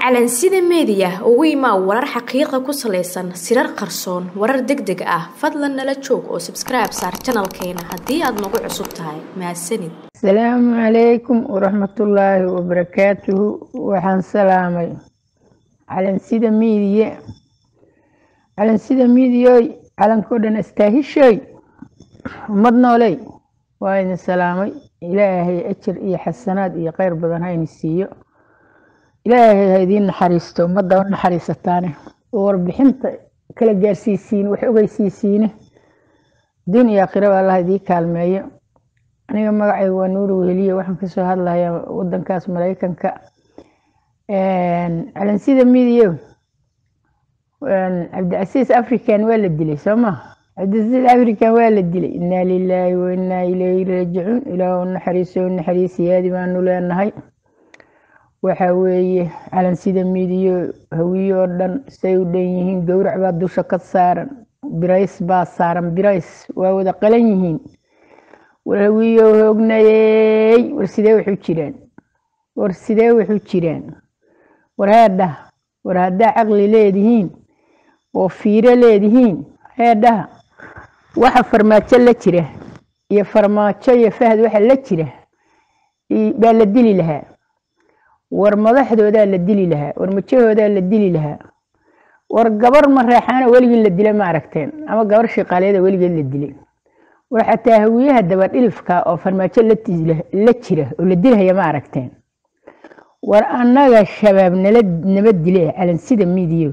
calansida meediya ugu imaa warar xaqiiqa ku salaysan sirar qarsoon warar deg deg ah fadlan nala joog oo sabskribe saar janalkeena haddii aad nagu cusub tahay mahadsanid asalaamu calaykum waraxmatullaahi wabarakaatuhu waxaan salaamay calansida miidiye calansida miidiyoy calankao dhan astaahishoy ummad nooley waa idin salaamay ilaahay ajar iyo xasanaad iyo kheyr badan hayni siiyo ilaahay ha idiin naxariisto ummadda u naxariisataane oo warbixinta kala gaarsiisiin wax ogeysiisiine diin iyo aakhiraba allah idii kaalmeeyo aniga magacayga waa nuuri weheliye waxaan kasoo hadlayaa wadankaas maraykanka calansida midiyo cabdicasiis african waa la dilay soo ma cabdicasiis african waa la dilay inaa lilaahi wa inaa ilayhi raajicuun ilaah naxariiso naxariisiyaadi baanu leenahay waxa weeye calansida midiyo hawiye oo dhan say u dhan yihiin gowrac baa dusha ka saaran birays baa saaran birays waa wada qalan yihiin war hawiyo hoognayey war sidee waxu jiraan war sidee waxu jiraan war heedhaha war haddaa caqli leedihiin oo fiiro leedihiin heedhaha waxa farmaajo la jira iyo farmaajo iyo fahad waxa la jira baa la dili lahaa war madaxdoodaa la dili lahaa war majahoodaa la dili lahaa war gabar mareexaana weligii la dila ma aragteen ama gabar shiqaaleeda weligeed la dilay war xataa hawiyaha dabadhilifka oo farmaajo la jira oo la dilhaya ma aragteen war annaga shabaab nala nama dile calansida midiyo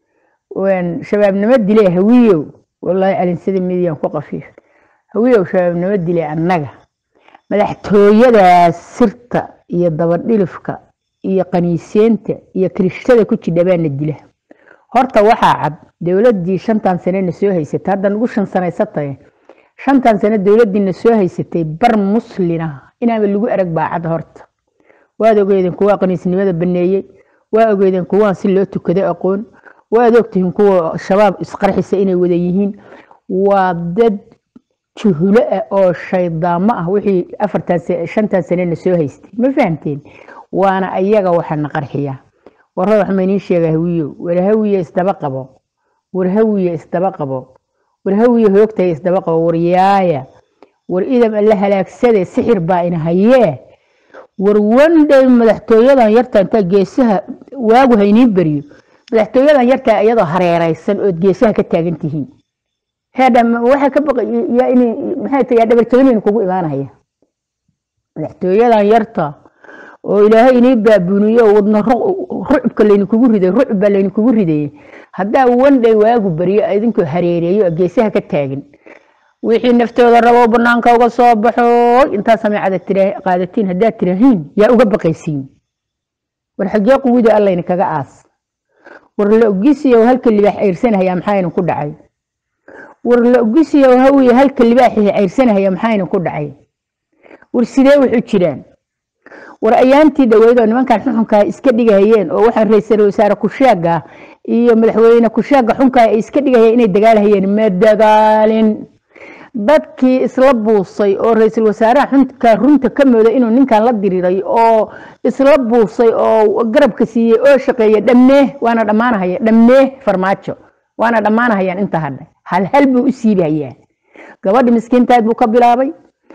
shabaab nama dile hawiyow wallaahi calansida midiyan ku qafiif hawiyow shabaab nama dile annaga madaxtooyadaas sirta iyo dabadhilifka iyo qaniiseenta iyo kirishtada ku jidha baana dila horta waxaa cad dowladii shantan sanena soo haysatay hadda nagu shan sanaysatay shantan sano dowladiina soo haysatay bar muslina inaaba lagu arag baa cad horta waad ogeydeen kuwaa qaniisnimada baneeyey waa ogeydeen kuwaan si loo tukado aqoon waad ogtihiin kuwa shabaab isqarxisa inay wada yihiin waa dad juhulo ah oo shaydaamo ah wixii afartan shantan sanena soo haystay ma fahamteen waana ayaga waxana qarxiya warra wax maynii sheega hawiyo war hawiye isdaba qabo war hawiye isdaba qabo war hawiye hoogtay isdaba qabo war yaaya war idam alla halaagsade sixir baa ina hayee war wandhay madaxtooyadan yarta intaa geesaha waagu haynii beriyo madaxtooyadan yartaa iyadoo hareeraysan ood geesaha ka taagan tihiin heedha waxaa ka baqay yaa in maxay tahay dhabarjabin kugu imaanaya madaxtooyadan yarta oo ilaahay inii baabuniyo wadna rucubka laynikugu riday rucub baa laynikugu ridayay haddaa wandhay waagu baryo idinkoo hareereeyo oo geesaha ka taagan wixii naftooda rabo banaanka uga soo baxo intaa sameecada qaadatiin haddaad tirahiin yaa uga baqaysiin war xagee quwida allayna kaga aas war la ogisiyo halka libaax ceyrsanahayaa maxayna ku dhacay war la ogisiyo hawiye halka libaaxii ceyrsanahaya maxayna ku dhacay war sidee wuxu jiraan war ayaantii dhaweyd oo nimankan xuxunkaa iska dhigahayeen oo waxaan ra-iisul wasaare kusheega iyo madaxweyne kusheega xunkaa ay iska dhigahayeen inay dagaalhayeen ma dagaalin dadkii isla buusay oo ra-iisul wasaaraha xunka runta ka mooda inuu ninkan la diriiray oo isla buusay oo garabka siiyey oo shaqeeya dhammee waana dhammaanahaya dhammee farmaajo waana dhammaanahayaan inta hadha hal hal buu u siibahayaa gabadhi miskiintaad buu ka bilaabay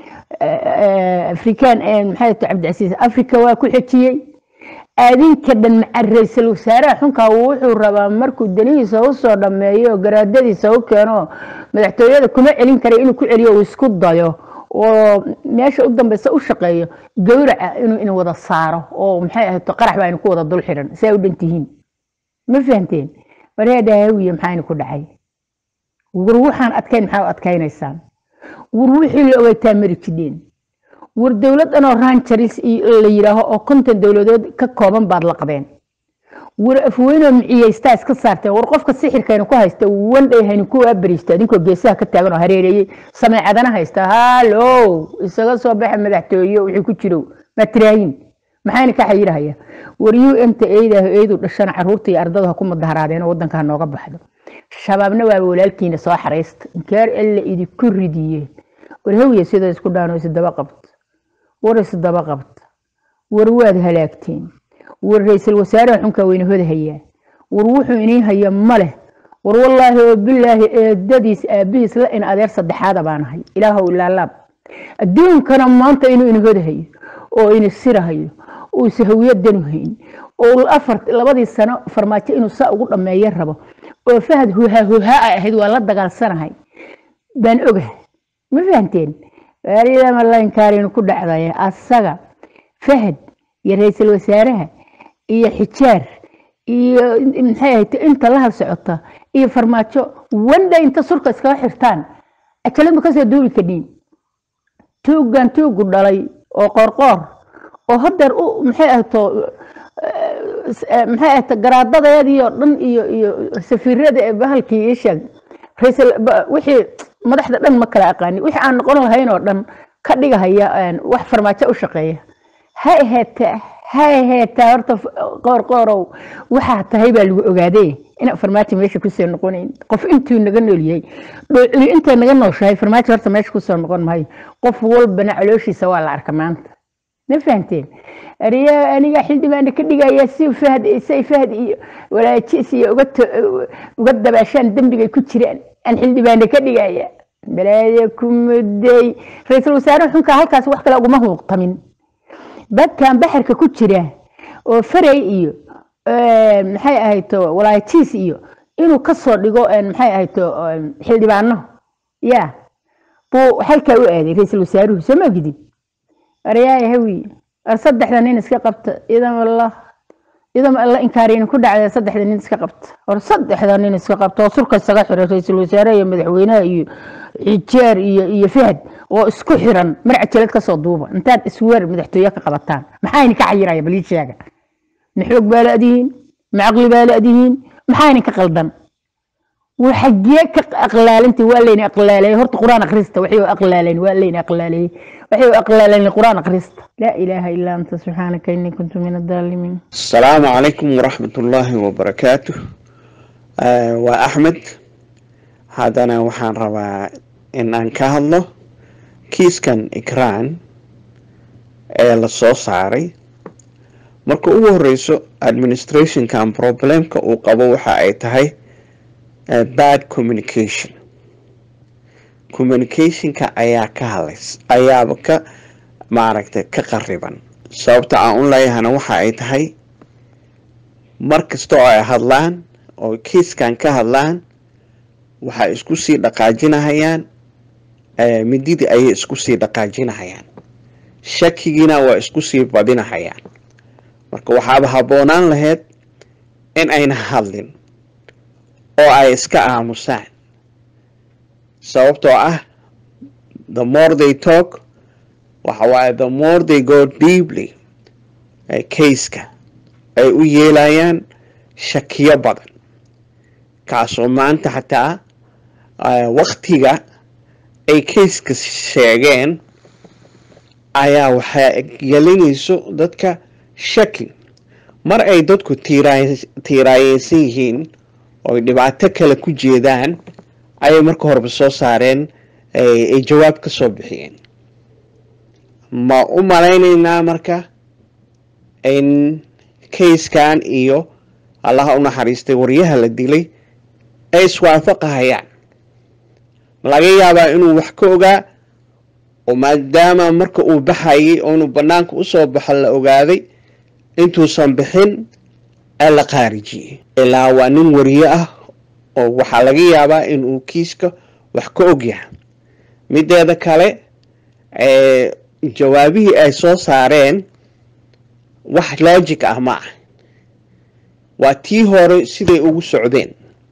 afrikaan maxay ta cabdicasiis africa waa ku xejiyey adinka dhan maca ra-iisul wasaaraha xunkaa wuxuu rabaa markuu danihiisa u soo dhammeeyo garaadadiisa u keeno madaxtooyada kuma celin kara inuu ku celiyo uu isku dayo oo meesha u dambeysa u shaqeeyo gowraca inuu in wada saaro oo maxay ahayto qarax baa ku wada dul xiran saa u dhantihiin ma fahamteen bareedha hawiye maxayna ku dhacay war waxaan adkayn maxaa u adkaynaysaan war wixii la ogeytaa mari jidheen war dowlad dhanoo ranjaris la yidhaaho oo konton dowladood ka kooban baad laqdeen war afweynoo miciyeystaa iska saarteen war qofka sixirkayna ku haysta wandhay hayni ku waabariista adinkoo geesaha ka taagan oo hareereeyey sameecadana haysta hallow isaga soo baxa madaxtooye wixii ku jirow matraayin maxayna ka xayirahaya war u m ta eedaah eedu dhashana caruurta iyo ardada ha ku mudaharaadeen oo wadanka ha nooga baxdo shabaabna waaba walaalkiina soo xaraysta inkeer alla idinku ridiyeen war hawiya sidoo isku dhaano isdaba qabta war isdaba qabta war waad halaagteen war ra-iisul wasaaraha xunkaa weyna hoda hayaa war wuxuu inii haya ma leh war wallaahi oo bilaahi eedadiis aabihiis la in adeer saddexaada baanahay ilaahow ilaalaab adduunkana maanta inuu ina hodahayo oo ina sirahayo oo sahawiyadanu hayn oo afar labadii sano farmaajo inuu saa ugu dhammeeyo rabo oo fahad huhaa huhaa ay ahayd waa la dagaalsanahay baan ogahay ma fahanteen waariidama lainkaarinu ku dhacdaya asaga fahad iyo ra-iisul wasaaraha iyo xijaar iyo maxay ahayd inta la hal socota iyo farmaajo wanda inta surka iskaga xirtaan ajaladu kasoo duubi kadhiin tuuggan tuugu dhalay oo qoorqoor oo hadeer u maxay ahto maxay ahto garaadadeedii oo dhan iyo iyo safiirada ee bahalkii ii sheeg raisal wixii madaxda dhan ma kala aqaani wixii aan noqon lahayn oo dhan ka dhigahaya wax farmaajo u shaqeeya ha aheetaa ha aheetaa horta qoor qoorow waxaa tahay baa lagu ogaadee inaan farmaajo meesha kusoo noqonayn qof intuu naga noolyahay dhoocili intay naga nooshahay farmaajo horta meesha kusoo noqon maayo qof walbana calooshiisa waa la arka maanta ma fahanteen ariya aniga xildhibaana ka dhigaya si fahd say fahd iyo walaajiis iyo uga uga dabaashaan dembigay ku jiraan aan xildhibaana ka dhigaya balaaya ku muday ra-iisul wasaare xunka halkaas wax kale uguma huuqtamin badkan baxarka ku jira oo faray iyo maxay ahayto walaajiis iyo inuu kasoo dhigo maxay ahayto xildhibaano ya buu halkaa u aaday ra-iisul wasaaruhu soo ma ogidin aryaaya hawi ar saddexda nin iska qabta idam allah idam alla inkaarina ku dhacda saddexda nin iska qabta or saddexda nin iska qabta oo surka isaga xiray ra-iisul wasaaraha iyo madaxweynaha iyo xijaar iyo iyo fahad oo isku xiran mar cajalad kasoo duuba intaad isweer madaxtooye ka qabataan maxaa idinka xayiraya balii sheega ma xoog baa la-dihiin ma caqli baa la-dihiin maxaa idinka qaldan وحجيه أقلال أنت ولا أقلالي هرت قرآن أقرست وحي أقلالين ولا أقلالي وحي أقلالين القرآن أقرست لا إله إلا أنت سبحانك إني كنت من الظالمين السلام عليكم ورحمة الله وبركاته آه وأحمد هذا أنا وحان ربا إن أنكه الله كيس كان إكران ee la soo saaray marka ugu horeyso administrationkan problemka uu qabo waxa ay tahay bad communication communicationka ayaa ka hadlays ayaaba ka maaragtay ka qariban sababta aan u leeyahana waxa ay tahay mar kasta oo ay hadlaan oo kiiskan ka hadlaan waxay isku sii dhaqaajinahayaan mididii ayay isku sii dhaqaajinahayaan shakigiina waa isku sii badinahayaan marka waxaaba habboonaan lahayd in ayna hadlin oo ay iska aamusaan sababtoo ah the more they talk waxa waaye the more they go deeply kayska ay u yeelayaan shakiyo badan kaasoo maanta xataa waktiga ay kayska sheegeen ayaa waxaa gelinayso dadka shaki mar ay dadku tiiraayeysan yihiin ooy dhibaato kale ku jeedaan ayay marka horeba soo saareen ay jawaab ka soo bixiyeen ma u malaynaynaa marka in kayskan iyo allaha u naxariistay waryaha la dilay ay iswaafaqahayaan laga yaabaa inuu wax ka ogaa oo maadaama marka uu baxayay oo inuu bannaanka usoo baxo la ogaaday intuusan bixin ee la qaarijiyey ilaa waa nin wariye ah oo waxaa laga yaabaa inuu kiiska wax ka ogyahay mideeda kale jawaabihii ay soo saareen wax logic ah ma ah waa tii hore siday ugu socdeen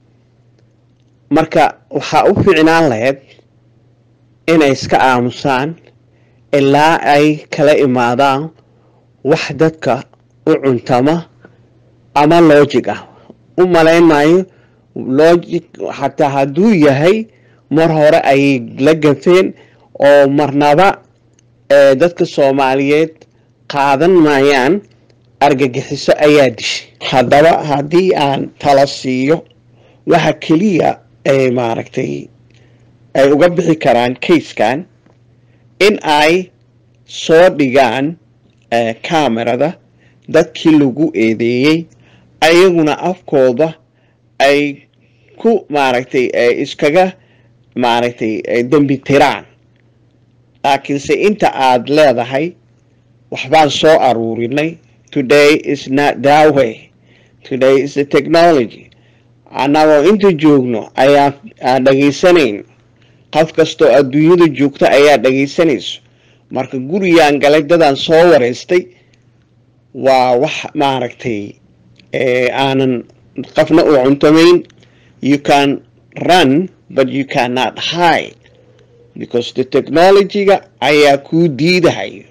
marka waxaa u ficnaan lahayd inay iska aamusaan ilaa ay kala imaadaan wax dadka u cuntama ama logic ah u malayn maayo logic xataa hadduu yahay mar hore ayay la gafeen oo marnaba dadka soomaaliyeed qaadan maayaan argagixiso ayaa dishay haddaba haddii aan tala siiyo waxa keliya ay maaragtay ay uga bixi karaan kayskan in ay soo dhigaan camerada dadkii lagu eedeeyey ayaguna afkooda ay ku maaragtay iskaga maaragtay dembi tiraan laakiinse inta aad leedahay waxbaan soo aruurinay today is not that way today is the technology annagoo inta joogno ayaa aan dhageysanayn qof kastoo adduunyada joogta ayaa dhagaysanayso marka gurigaan galay dadaan soo wareystay waa wax maaragtay aanan qofna u cuntamayn you can run but you cannot hide because the technology-ga ayaa kuu diidahayo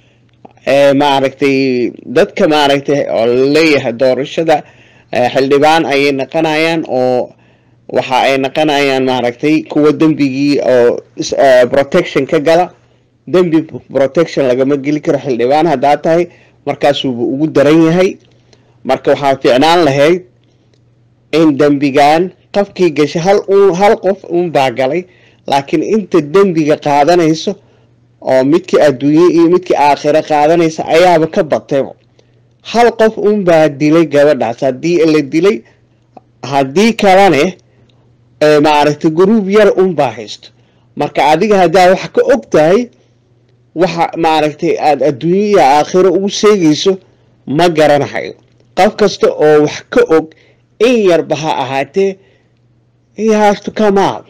maaragtay dadka maaragtay oo laleeyahay doorashada xildhibaan ayay naqanayaan oo waxa ay naqanayaan maaragtay kuwa dembigii oo protection ka gala dembi protection lagama geli karo xildhibaan haddaa tahay markaasuuba ugu daran yahay marka waxaa ficnaan lahayd in dembigan qofkii gashay hal un hal qof unbaa galay laakiin inta dembiga qaadanayso oo midkii adduunye iyo midkii aakhiro qaadanaysa ayaaba ka batayba hal qof unbaa dilay gabadhaas haddii la dilay haddii kalene maaragtay gruub yar unbaa haysto marka adiga haddaa wax ka og tahay waxa maaragtay aada adduunye iyo aakhiro ugu sheegayso ma garanahayo qof kasta oo wax ka og in yarba ha ahaatee hasto kamaad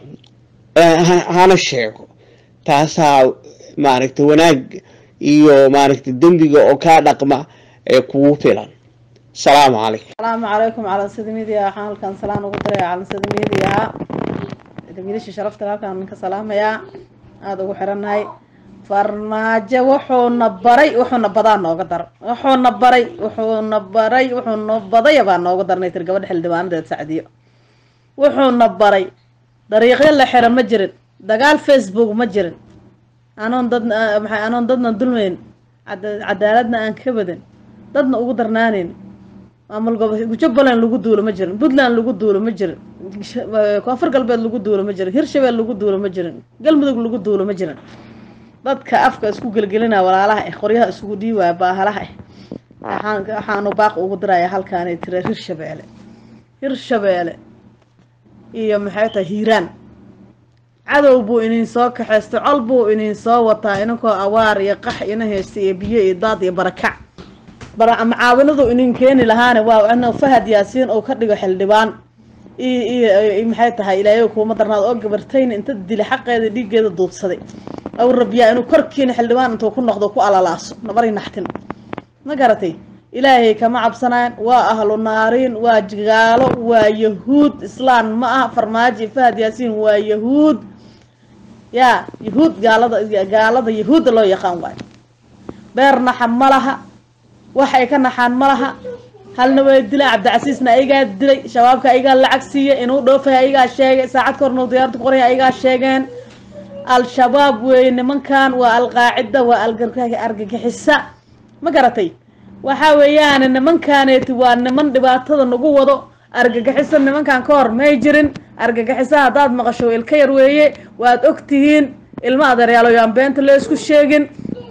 hana sheego taasaa maaragtay wanaag iyo maaragtay dembiga oo kaa dhaqma ee kugu filan asalaamu calaykum asalaamu calaykum calansida midiya waxaan halkan salaan ugu diraya calansida midiya wiilasha sharafta halkaan ninka salaamayaa aada ugu xirannahay farmaajo wuxuuna baray wuxuuna badaa nooga dar wuxuuna baray wuxuuna baray wuxuuna badaya baa nooga darnay tir gabadha xildhibaanadeed sacdiyo wuxuuna baray dariiqyo la xira ma jirin dagaal facebook ma jirin anoon dad maxay anoon dadna dulmayn cadaaladna aan ka badin dadna ugu darnaaneyn maamul gobo jubbaland lagu duulo ma jirin puntland lagu duulo ma jirin koonfur galbeed lagu duulo ma jirin hirshabeel lagu duulo ma jirin galmudug lagu duulo ma jirin dadka afka isku gelgelina walaalaha eh qoryaha isugu dhiiwaaya baahalaha eh waxaan waxaanu baaq ugu diraya halkaanay tira hirshabeele hirshabeele iyo maxay tahay hiiraan cadow buu inin soo kaxaystay col buu inin soo wataa inankoo awaar iyo qax ina haysta iyo biyo iyo daad iyo barakac bara macaawinadu inin keeni lahaane waa in fahad yaasiin uu ka dhigo xildhibaan iyo maxay tahay ilaahay kuuma darnaad oo gabartayna inta dila xaqeeda dhiiggeeda duubsaday aw rabiyaa inuu korkiina xildhibaan intuu ku noqdo ku alalaaso nabari naxtin ma garatay ilaahay kama cabsanayaan waa ahlu naariin waa gaalo waa yahuud islaan ma aha farmaajo fahad yaasiin waa yahuud yaa yahuud gaalada gaalada yahuudda loo yaqaan waayo beer naxa ma laha waxay ka naxaan ma laha halna way dilaan cabdicasiisna ayagaa dilay shabaabka ayagaa lacag siiya inuu dhoofay ayagaa sheegay saacad ka horna diyaarta ku qoraya ayagaa sheegeen al-shabaab weeye nimankan waa alqaacida waa argagixisa ma garatay waxa weeyaan nimankaaneeti waa niman dhibaatada nagu wado argagixiso nimankan ka hor may jirin argagixiso haddaad maqasho ilka yar weeye waad og tihiin ilma adeeryaaloyo aan beenta la isku sheegin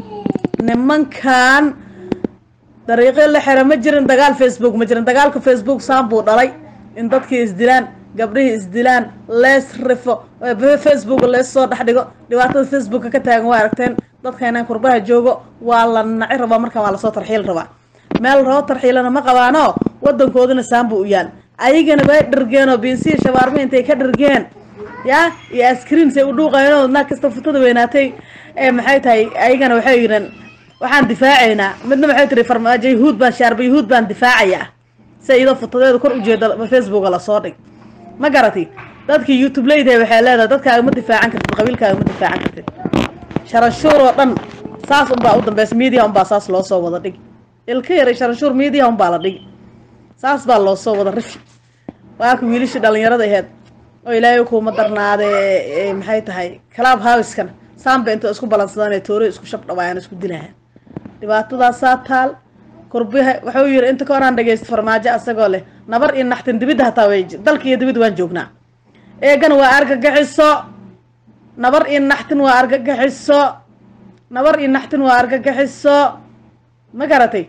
nimankan dariiqyo la xira ma jirin dagaal facebook ma jirin dagaalka facebook saan buu dhalay in dadkii isdilaan gabdhihii isdilaan lees rifo facebook lees soo dhex dhigo dhibaatada facebooka ka taagan waa aragteen dadkaynan kurbaha joogo waa la naci rabaa markaan waa lasoo tarxiil rabaa meel roo tarxiilana ma qabaano wadankooduna saanbu u yaal ayagana way dhargeen oo biinsiya shabaarma intay ka dhargeen yaa iyo askriinsay u dhuuqayeenoo naag kasta futada weynaatay ee maxay tahay ayagana waxay yidheen waxaan difaacaynaa midna maxay tiri farmaajo yahuud baan shaarba yahuud baan difaacayaa si iyadoo futadeeda kor ujeeda facebooka lasoo dhig ma garatay dadkii youtube leydahay waxay leedahay dadkaaga ma difaacan kartid qabiilkaaga ma difaacan kartid sharashuur oo dhan saas unbaa u dambeysa media unbaa saas loo soo wada dhigi ilka yaray sharashuur media unbaa la dhigi saas baa loo soo wada rifi waaka wiilishii dhalinyarada aheyd oo ilaahay kuuma darnaadee maxay tahay club houskan saanba inta isku balansadaan ee toore isku shab dhawaayaan isku dilahaan dhibaatadaasaa taal kurbiha wuxuu yiri inta ka horaan dhageysta farmaajo asagoo leh nabar iyo naxtin dibidda hataa way dalka iyo dibidda waan joognaa eegan waa argagixiso nabar iyo naxtin waa argagixiso nabar iyo naxtin waa argagixiso ma garatay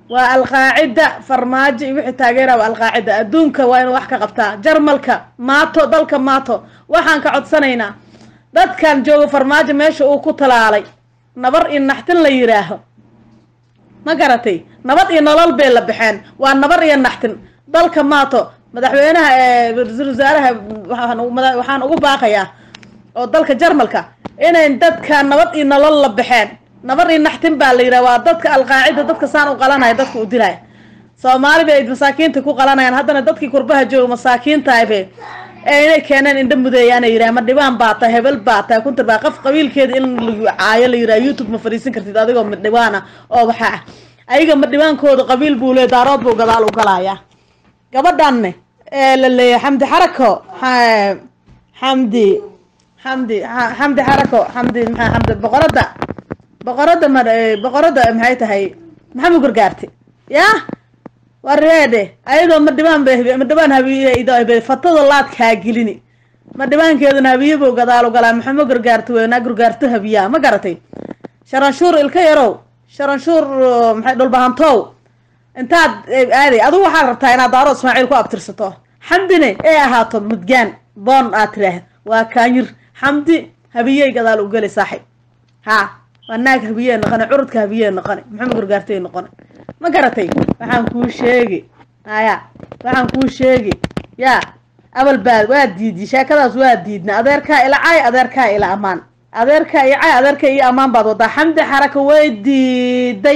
waa alqaacida farmaajo iyo wixii taageera waa alqaacida adduunka waa inuu wax ka qabtaa jarmalka maato dalka maato waxaan ka codsanaynaa dadkan jooga farmaajo meesha uu ku talaalay nabar iyo naxtin la yidhaaho ma garatay nabad iyo nolol bay la baxeen waa nabar iyo naxtin dalka maato madaxweynaha ee ra-iisul wasaaraha waxaan ugu baaqayaa oo dalka jarmalka inay dadka nabad iyo nolol la baxeen nabar iyo naxtin baa la yidhaha waa dadka alqaacida dadka saan u qalanaya dadka u dilaya soomaali bay masaakiinta ku qalanayaan haddana dadkii kurbaha jooga masaakiintahaybe ee inay keeneen indha mudeeyaana yidhaha ma dhibaan baa tahay hebel baa tahay kuntir baa qof qabiilkeeda in la caayo la yidhaha youtube ma fadhiisan kartid adigoo madhibaana oo waxaa ah ayaga madhibaankooda qabiil buu le daarood buu gadaal u galayaa gabadhanne ee la leeyahay xamdi xarako xamdi xamdi xamdi xarako xamdi maxaa xamdi boqoradda boqoradda ma boqoradda maxay tahay maxamed gargaarti yaa wareede ayadoo madhibaan ba madhibaan habiye fatada laadkaa gelini madhibaankeeduna habiyabow gadaal u galaa maxamed gargaarti weynaa gargaarto habiyaa ma garatay sharanshuur ilka yarow sharanshuur maxay dhulbahantow intaad aaday adigu waxaad rabtaa inaad daaro ismaaciil ku abtirsato xamdine ee ahaato mudgaan boon aad tiraahd waa kaanyir xamdi habiyey gadaal u geli saaxib ha waa naag habiyee noqone curudka habiyee noqone maxamed gargaartay noqone ma garatay waxaan kuu sheegi haya waxaan kuu sheegi yaa abal baad waa diidi sheekadaas waa diidna adeerkaa ila cay adeerkaa ila amaan adeerkaa iyo cay adeerkaa iyo amaan baad wadaa xamdi xaraka way diiday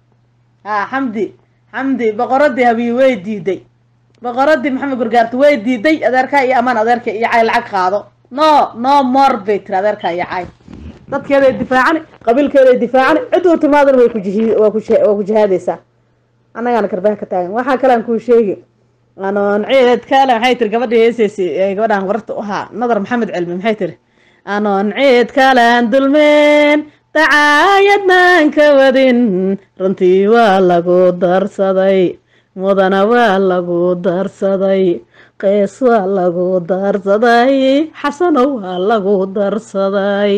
ha xamdi xamdi boqoradii habiye way diiday boqoradii maxamed gargaarta way diiday adeerkaa iyo amaan adeerka iyo cay lacag qaado no no more bay tiri adeerkaa iyo cay dadkeeday difaacani qabiilkeeday difaacani cid uu timaadana way kujihi waa ku waa ku jihaadaysaa annagaana karbaha ka taagan waxaa kale aan kuu sheegi anoon ciid kale maxay tiri gabadhii heeseysi gabadhaan wararta u ahaa nadar maxamed cilmi maxay tiri anoon ciid kalaan dulmeen dacaayadnaan ka wadin runtii waa lagu darsaday mudana waa lagu darsaday qeys waa lagu darsaday xasano waa lagu darsaday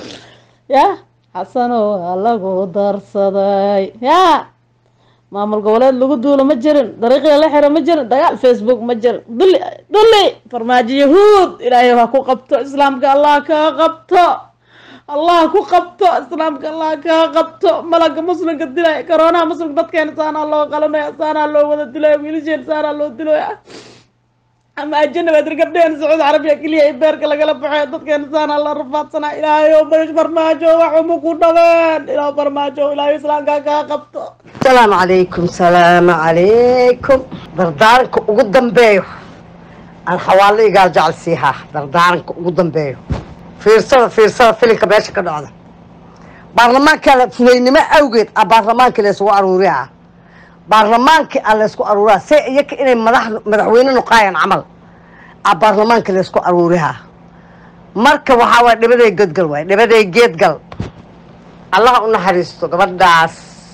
ya xasano waa lagu darsaday ya maamul goboleed lagu duulo ma jirin dariiqii la xiro ma jirin dagaal facebook ma jirin duli duli farmaajo yahuud ilaahay ha ku qabto islaamka allah kaa qabto allah ku qabto islaamka allah kaa qabto malaga muslimka dilay coroonaha muslimka dadkeena saanaa loo qalanaya saanaa loo wada dilaya wiilasheen saanaa loo dilaya ama ajanabaad gabdheen sacuudi carabiya keliya ee beerka lagala baxay dadkeena saanaa la rafaadsanaa ilaahayo barish farmaajo waxuma ku dhaween ilaah farmaajo ilaahay islaamka kaa qabto asalaamu calaykum salaamu calaykum dardaaranka ugu dambeeyo aan xawaalo igaal jecel siihaa dardaaranka ugu dambeeyo fiirsada fiirsada filinka meesha ka dhacda baarlamaankaa fudaynimo awgeed a baarlamaankii laysugu aruurihaa baarlamaankii a laysku aruurihaa se iyaka inay madax madaxweyne noqaayaan camal a baarlamaankii laysku aruurihaa marka waxaa waay dhibaday gedgal waay dhibaday geedgal allaha u naxariisto gabadhaas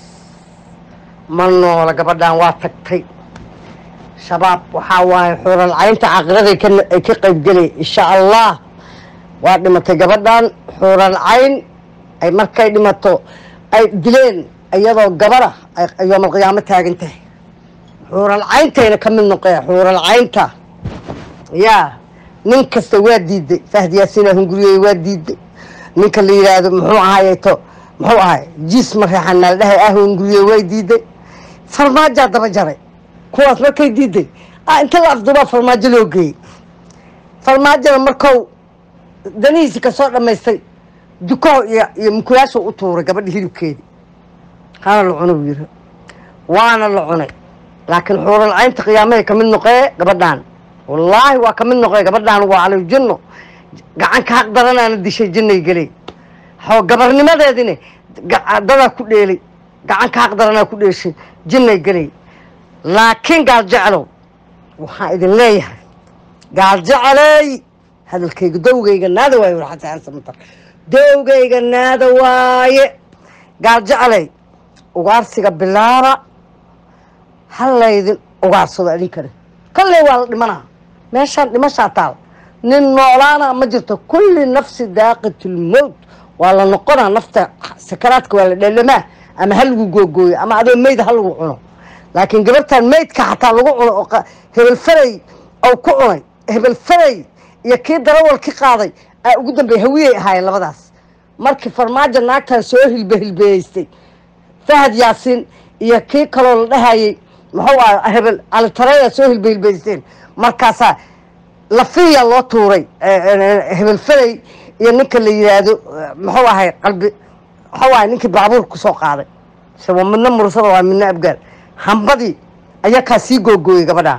ma noola gabadhaan waa tagtay shabaab waxaa waaye xuuralcaynta caaqiraday ay ka qaybgelay insha allah waa dhimatay gabadhan xuuralcayn ay markay dhimato ay dileen iyadoo gabada ay yoomalqiyaamo taagan tahay xuuralcayntayna ka mid noqee xuuralcaynta yaa nin kasta waa diiday fahdi yaasiina hunguriyey waa diiday ninka la yidhaahdo muxuu ahaayeto muxuu ahay jiis mareexan maaldhahay ah hunguriyey way diiday farmaajaa daba jaray kuwaas markay diiday a inta la afdubaa farmaajo loo geeyey farmaajada markou danihiisi kasoo dhammaystay dukaho iyo iyo mukulaasha u tuuray gabadha hilibkeedii hana la cuna buu yiri waana la cunay laakiin xuuralcaynta qiyaamahay kamid noqee gabadhaan wallaahi waa kamid noqee gabadhaan waa calow jinno gacanka xaq daranaana dishay jinnay gelay xoo gabarnimadeedine dadaa ku dheelay gacanka xaq daranaa ku dheeshay jinnay gelay laakiin gaal jeclow waxaan idin leeyahay gaal jeceley hadalkayga dowgayga naada waaye warxasaansamata dowgayga naada waaye gaal jeceley ugaarsiga bilaaba halaydin ugaarsado idinkana kalley waa la dhimanaa meeshaan dhimashaa taal nin noolaana ma jirto kulli nafsi daaqatulmowt waa la noqonaa nafta sakaraadka waa la dhalamaa ama ha lagu googooyo ama adoo meyda ha lagu cuno laakiin gabartan maydka xataa lagu cuno oo qa- hebel faray oo ku cunay hebel faray iyo kii darawal ki qaaday aa ugu dambeey hawiyey ahaayeen labadaas markii farmaajo naagtan soo hilbe hilbeeystay fahad yaasiin iyo kii kaloo la dhahayey muxuu ah hebel alitareya soo hilbe hilbeysteen markaasaa lafiya loo tuuray eh, eh, hebel faray iyo ninka la yidhaahdo eh, muxuu ahay qalbi muxuu ahay ninkii baabuur ku soo qaaday se waa midna mursada waa midna abgaal hambadii ayaa kaa sii googooyey gabadhaa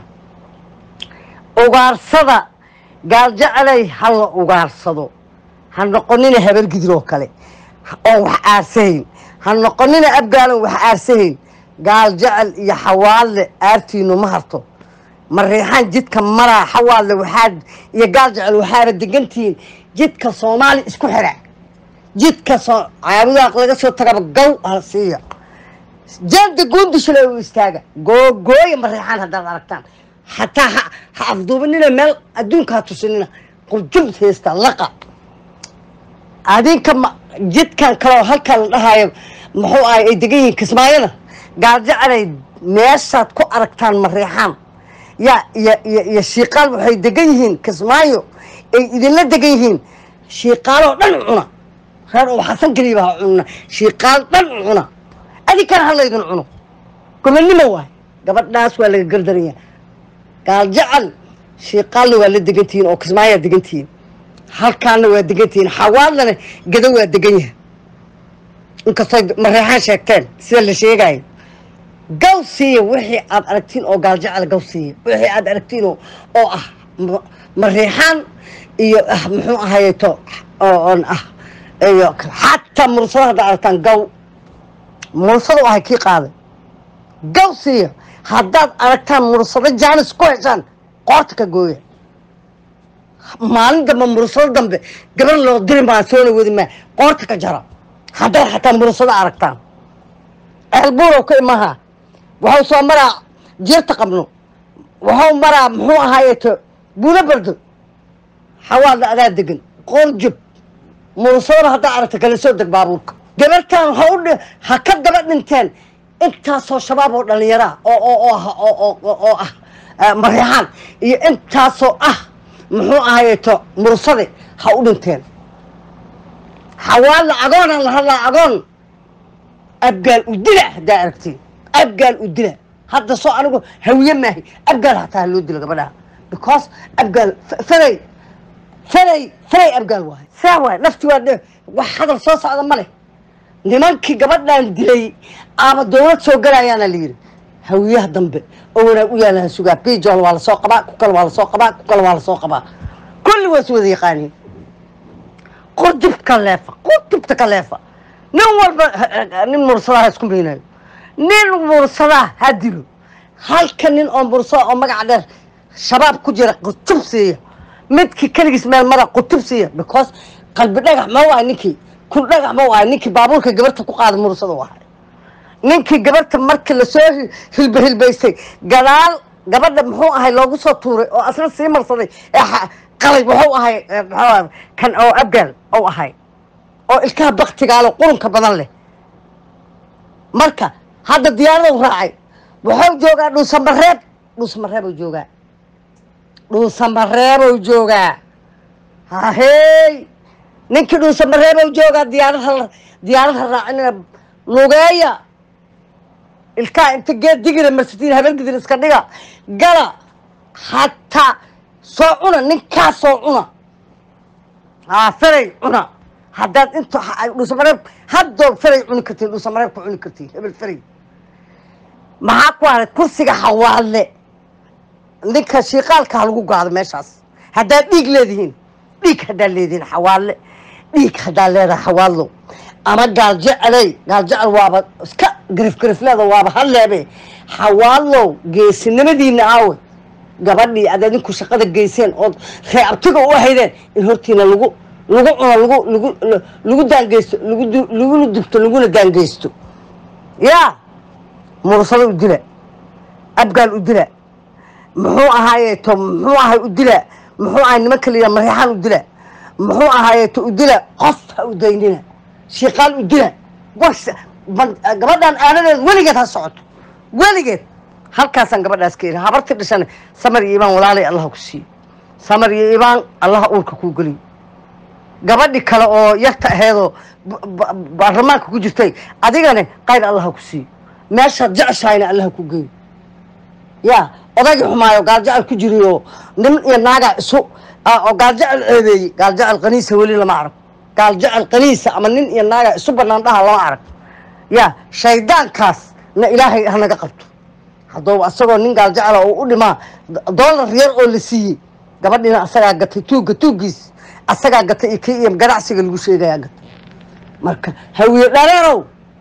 ugaarsada gaaljacelay ha la ugaarsado ha noqonina habal gidiroo kale oon wax aarsahayn ha noqonina abgaalan wax aarsahayn gaal jecel iyo xawaalle aartiinu ma harto mariixaan jidka maraa xawaalle waxaa iyo gaal jecel waxaaba degantihiin jidka soomaali isku xira jidka soo caabudaaq laga soo tagaba gaw ha siiya jeelda guundishale u istaaga googooya mariixaan haddaad aragtaan xataa ha ha afduubanina meel adduunka ha tusinina qurjub heesta laqa adinka ma jidkan kaleo halkan la dhahayo muxuu ahay ay degan yihiin kismaayona gaaljacelay meeshaad ku aragtaan mariixaan ya iyo iyo iyo shiiqaal waxay degan yihiin kismaayo ay idinla degan yihiin shiiqaaloo dhan cuna reer oo xasan keliya baa cunna shiiqaal dhan cuna adinkana ha laydin cuno gobonnimo waay gabadhaas waa laga gardaranya gaaljacal shiiqaalna waa la degantihiin oo kismaayaa degantihiin halkaana waa degantihiin xawaalana gado waa degan yahay inkastoo mareexaan sheegteen sida la sheegayo gaw siiya wixii aad aragtiin oo gaaljacal gaw siiya wixii aad aragtiin oo oo ah ma- mareexaan iyo ah muxuu ahayeto oo oon ah iyo xataa mursada haddaad aragtaan gaw mursada u ahay kii qaaday gaw siiya haddaad aragtaan mursado jaanis ku heshaan qoorta ka gooya maalin dambe mursado dambe gabar loo diri maa soona wadi maa qoorta ka jara haddaad xataa mursado aragtaan ceelbuurow ka imaha waxuu soo maraa jeerta qabno waxuu maraa muxuu ahaayeeto buulo bardo xawaalda adaa degan qoor jub mursadaba haddaa aragta kala soo deg baabuurka gabartan ha u dhi- ha ka daba dhinteen intaasoo shabaab oo dhallinyara oo oo oo ah oo oo oo- oo ah eh, mareexaan iyo intaasoo ah muxuu ahayeeto mursade ha u dhinteen xawaalla agoonaan la hadlaa agoon abgaal u dila haddaa aragtiin abgaal u dila hadda soo anigu hawiye maahi abgaal hataa ha loo dilo gabadhaha because abgaal f- faray faray faray abgaal waahay saa waay nafti waa dhe wax hadal soo socda ma leh nimankii gabadhan dilay aaba dowlad soo galayaana la yidhi hawiyaha dambe oo wanaag u yaalaha sugaa bijool waa lasoo qabaa ku kale waa lasoo qabaa ku kale waa lasoo qabaa kulli waa is wada yaqaaniin qurdibka leefa qurdibta ka leefa nin walba nin mursadaha ha isku miinayo nin mursadaha ha dilo halka nin oo mursada oo magaca dheer shabaab ku jira qutub siiya midkii keligiis meel mara qutub siiya because qalbi dhagax ma waay ninkii kun dhagax ma waay ninkii baabuurka gabarta ku qaada mursada wahay ninkii gabarta markii lasoo hi- hilba hilbaystay gadaal gabadha muxuu ahay loogu soo tuuray oo asna sii marsaday ee xa- qalay wuxuu ahay eh, muxuu ahay kan oo abgaal ou ahay oo ilkaha baktigaalo qurunka badan leh marka hadda diyaaradu raacay wuxuu joogaa dhuusamareeb dhuusamareebuu joogaa dhuusamareebuu joogaa hahey ninkii dhuusamareebuu joogaa diyaarada diyaarada raacinina lugeeya ilkaha inta geed digina marsatiin habeenkidin iska dhiga gala hataa soo cuna ninkaa soo cuna haa feray cuna haddaad inta dhuusamareeb haddoo feray cuni kartiin dhuusamareeb ku cuni kartiin hebel feray maxaa ku haray kursiga xawaalle ninka shiiqaalka ha lagu gaado meeshaas haddaad dhiig leedihiin dhiig haddaad leedihiin xawaalle dhiig haddaad leedahay xawaallo ama gaaljeceley gaaljecel waaba iska garif garifleeda waaba hadleebe xawaallow geesinimadiina aawe gabadhii aad adinku shaqada geyseen ood reeabtiga u haydeen in hortiina lagu lagu cuno lagu lagu lagu daangeysto lagu du- laguna dubto laguna daangeysto yaa mursado u dila abgaal u dila muxuu ahaayeeto muxuu ahay u dila muxuu ahay nimanka la yidhaha mareexaan u dila muxuu ahaayeeto u dila qof ha u daynina shiiqaal u dila was ban- gabadhan aanadeed weligeed ha socoto weligeed halkaasaan gabadhaas ka iri habartii dhashana samar iyo ibaan walaalay allaha ku siiyo samar iyo ibaan allaha uurka kuu geliyo gabadhi kale oo yarta aheedoo ba- ba- baarlamaanka ku jirtay adigane qayr allaha ku siiyo meeshaad jeceshahayna allaha ku geeyo ya odagii xumaayo gaaljecel ku jiriyo nin iyo naagaa isu ah, oo gaaljecel ceebeeyey gaaljecel qaniisa weli lama arag gaaljecel qaniisa ama nin iyo naagaa isu banaan dhaha lama arag ya shaydaankaas na ilaahay hanaga qabto hadduu asagoo nin gaaljecela oo u dhimaa doolar yar oo la siiyey gabadhiina asagaa gatay tuugga tuuggiis asagaa gatay iyo kii iyo ganacsiga lagu sheegayaa gatay marka hawiye dhareerow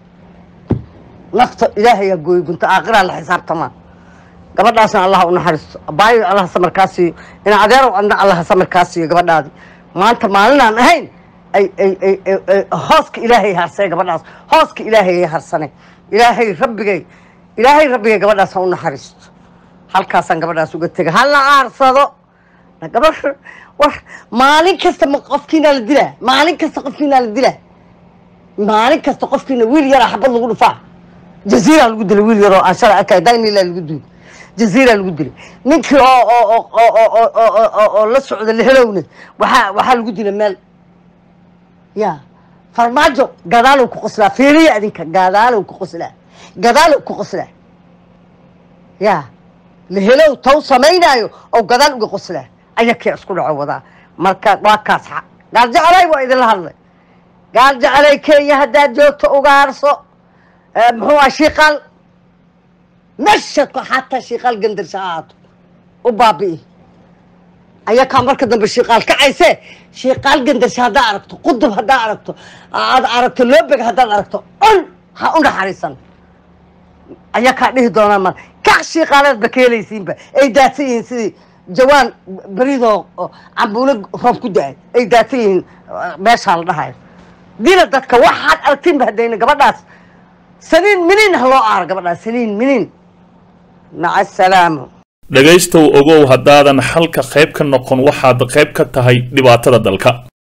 nafta ilaahayaa gooyey gunta aakiraa la xisaabtamaa gabadhaasna allah u naxariisto abaayo allah samarkaa siiyo ina adeerow adna allah samarkaa siiyo gabadhaadi maanta maalinaan ahayn ay ay ay ay- ay hooska ilaahay harsay gabadhaas hooska ilaahay harsanay ilaahay rabbigay ilaahay rabbigay gabadhaas ha u naxariisto halkaasaan gabadhaas uga tega ha la aarsado Na gabadh war maalin kasta ma qofkiina la dilaa maalin kasta qofkiina la dilaa maalin kasta qofkiina wiil yaraa xabad lagu dhufaa jaziira lagu dilay wiil yaroo aan shalay arkay daynila lagu dilay jaziira lagu dilay ninkii oo oo oo oo oo oo oo oo oo la socda lehelowne waxaa waxaa lagu dilay meel ya farmaajo gadaalow ku qoslaa fiiriya adinka gadaalow ku qoslaa gadaalow ku qoslaa ya lehelow taw samaynaayo oo gadaal uga qoslaa ayakii isku dhaco wadaa marka waa kaas xa- gaal jecelay waa idinla hadlay gaal jecelay kenya haddaad joogto ugaarso Eh, muxuu ah shiiqaal meesha ku- xataa shiiqaal gandarsha ha ahaato u baabi'i ayakaa marka dambe shiiqaal kacayse shiiqaal gandarsha haddaa aragto qudub haddaa aragto aad aragto loobeg haddaad aragto on ha u naxariisan ayakaa dhihi doonaa mar kac shiiqaaleed ba ka helaysiinba ay daadsan yihiin sidii jawaan beridoo oo cambuulo roob ku da-ay ay daadsan yihiin eh, meeshaa la dhahayo dila dadka waxaad aragtinba haddayna gabadhaas saniin miniin ha loo aaro gabadhaas saniin miniin maca asalaamo dhegaystow ogow haddaadan xalka qayb ka noqon waxaad qayb ka tahay dhibaatada dalka